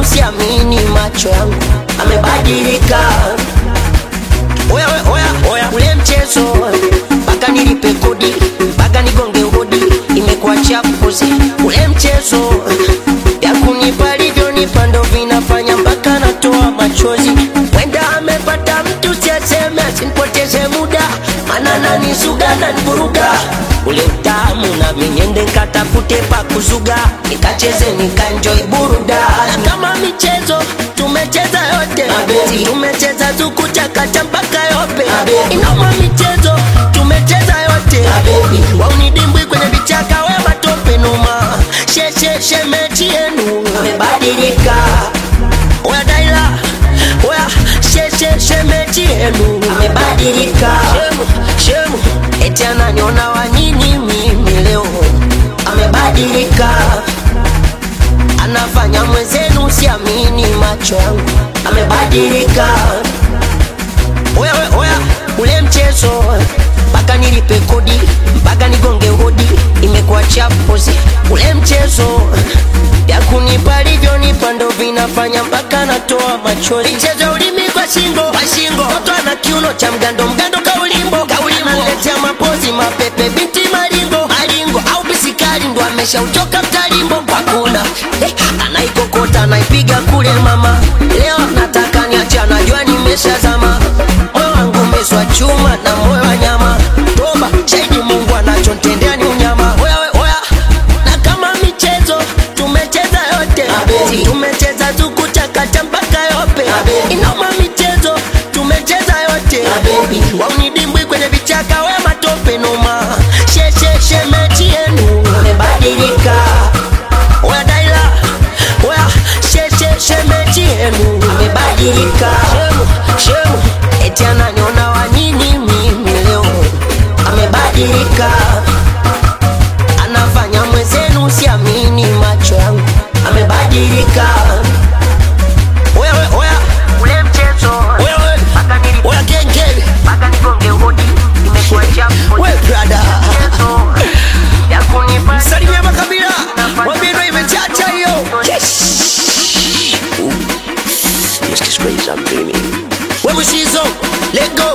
siamini macho yangu, amebadilika. Oya, oya, oya, oya, ule mchezo mpaka nilipe kodi, mpaka nigonge hodi, imekuwa chapuzi. Ule mchezo ya kunipa livyonipa ndo vinafanya mpaka natoa machozi. Wenda amepata mtu siaseme, asinipoteze muda, mana nanisuga nanivuruga ule utamu na minyende nkatafute pa kuzuga, nikacheze nikanjoi buruda. Kama michezo tumecheza yote, tumecheza zukuchakata mpaka yope. Inoma michezo tumecheza yote, waunidimbwi kwenye vichaka, we matope noma, sheshe shemechi yenu amebadilika. Oya Daila, oya sheshe shemechi yenu amebadilika. Shemu, shemu, eti ananiona wa nini mimi leo, amebadilika. Anafanya mwenzenu siamini macho yangu, amebadilika. Oya, oya, oya, ule mchezo mpaka nilipe kodi, mpaka nigonge hodi, imekuwa chapuzi. Ule mchezo ya kunipa livyonipa ndo vinafanya mpaka natoa machozi. Michezo ulimi kwa shingo, kwa shingo, mtoto ana kiuno cha mgando, mgando kaulimbo, kaulimbo, analetea mapozi mapepe, binti maringo, maringo au bisikari ndo ameshautoka mtalimbo kwa kula eh, anaikokota anaipiga kule mama, leo nataka niache, anajua nimeshazama, moyo wangu umeswa chuma na moyo wa nyama, toba shahidi Mungu anachontendea ni unyama. Oya we, oya na kama michezo tumecheza yote, tumecheza zukuchakata mpaka yope, inoma michezo tumecheza yote, waunidimbwi kwenye vichaka, we matope noma, sheshe shemechi yenu amebadilika. Oya Daila, oya sheshe shemechi yenu amebadilika. Shemu, shemu, eti ananiona wa nini mimi leo, amebadilika anafanya mwenzenu siamini macho yangu, amebadilika. Oya, oya, oya, ule mchezo oya, oya, oya, genge mpaka nigonge hodi, imekuwa chafu. We brada, ya kunipa Salimia makabila, mwambie ndo imechacha hiyo. we Mushizo, let go